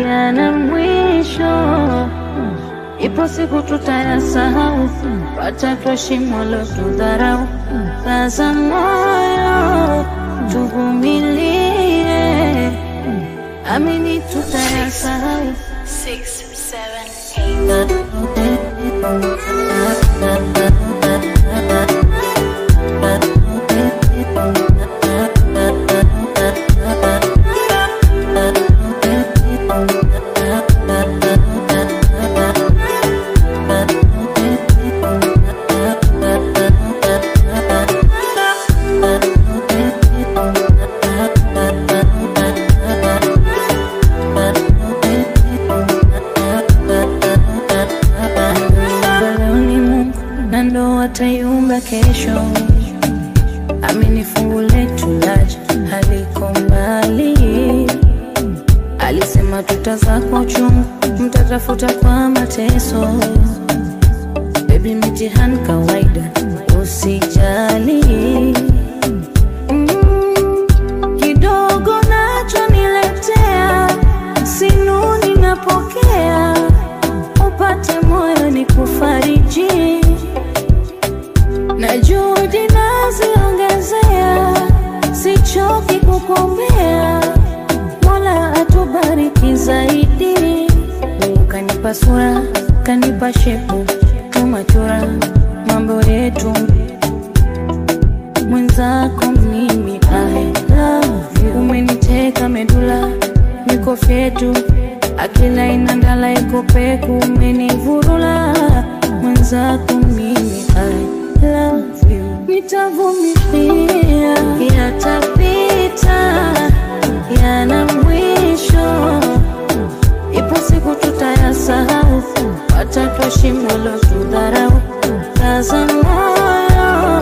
yana mwisho, ipo siku tutayasahau, watatwa shimo lotudharau. Kaza moyo, tuvumilie, amini tutayasahau. Six, seven, eight. Leo ni Mungu na ndo ataiumba kesho. Amini fungu letu laja haliko mbali. Alisema tutazaa kwa uchungu, mtatafuta kwa mateso. Baby, mitihani kawaida, usijali. Mm, kidogo nacho niletea, sinuni napokea, upate moyo ni kufariji na juhudi naziongezea, sichoki kukuombea, Mola atubariki zaidi. Mungu kanipa sura, kanipa shepu, tumachura mambo yetu mwenzako mimi I love you. Umeniteka medula niko fyetu akila inandala iko peku umenivurula mwenzako mimi I love you. Nitavumilia yatapita, yana mwisho, ipo siku tutayasahau, watatwa shimo lotudharau. Kaza moyo,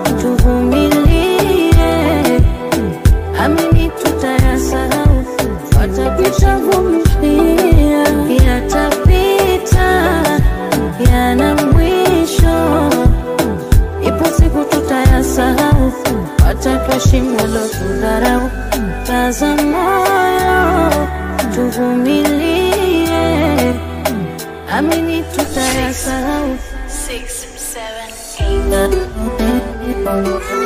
tuvumilie, amini tutayasahau, watapitavumilia, yatapita, yana mwisho, ipo siku tutayasahau, watatwa shimo lotudharau. Kaza moyo, tuvumilie, amini tutayasahau. Six, seven, eight.